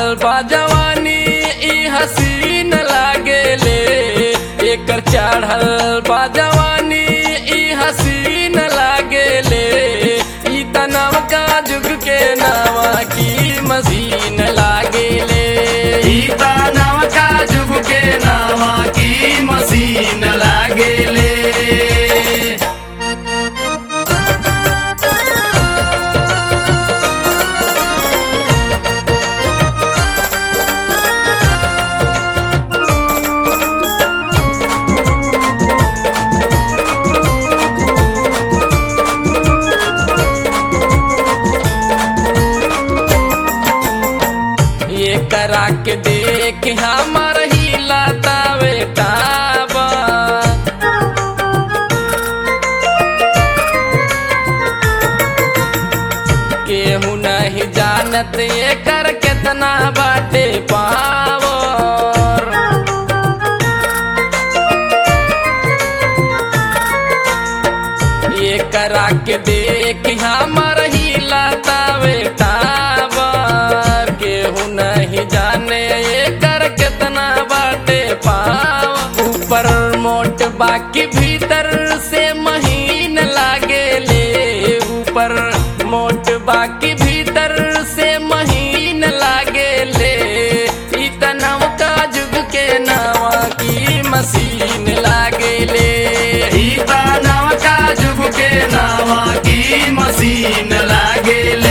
बा जवानी ई हसीन लागेले एकर चढ़ल बा जवानी ई हसीन लागेले ई तनव का जुग के नावा की मशीन लागेले ई दानव का जुग के नावा की मशीन लागेले ये करा के देख हमर ही लतावे टाबा केहू नहीं जानत एकर केतना बाटे पावर ये करा के देख हमर ही लतावे टावर केहू नहीं जाने एकर केतना बाटे पाव ऊपर मोट बाकी भीतर से महीन लागेले ऊपर मोट बाकी भीतर से महीन लागेले ई तनव का जुग के नावा की मशीन लागेले ई दानव का जुग के नावा की मशीन लागेले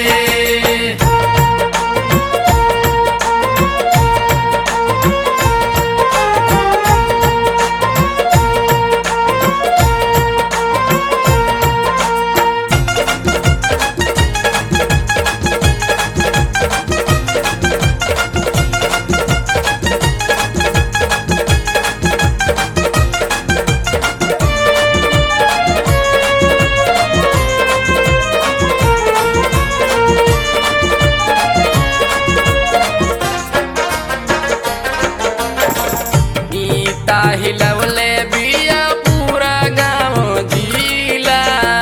गीता हिलवले बिया पूरा गाँव जिला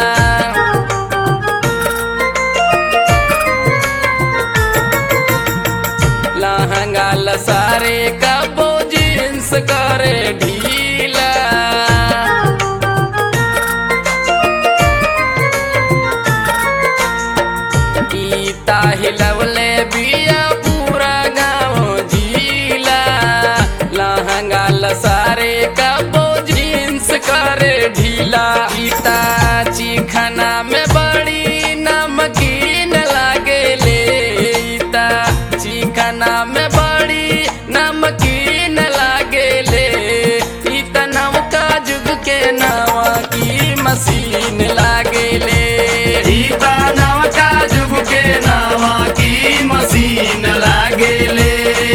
लहंगा लसारे कबो जींस करे ढीला गीता हिलवले बिया पूरा गाँव जिला लहंगा लसारे कबो जींस करे ढीला गीता चिखना में बड़ी नमकीन लागेले गीता चिखना में बड़ी नमकीन लागेले ई तनव का जुग के नावा की मशीन लागेले ई दानव का जुग के नावा की मशीन लागेले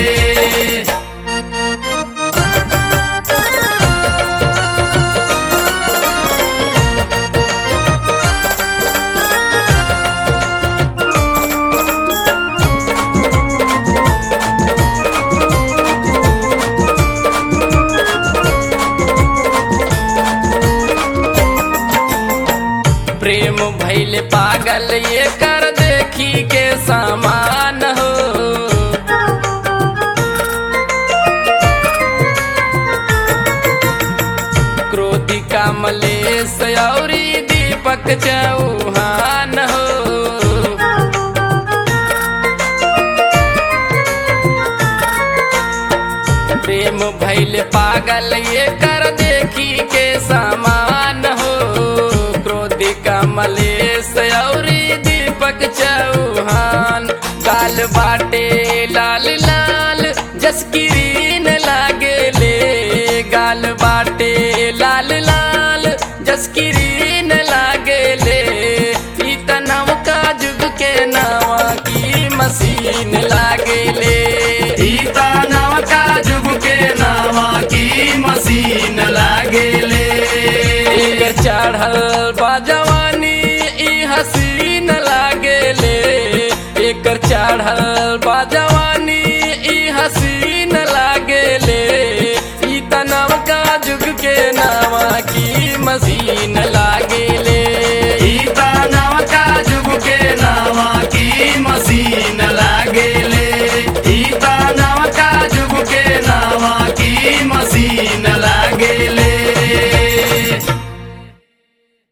प्रेम भैल पागल ये कर देखी के समान हो क्रोधी कमलेश औरी दीपक चौहान हो प्रेम भैल पागल ये कर देखी के समान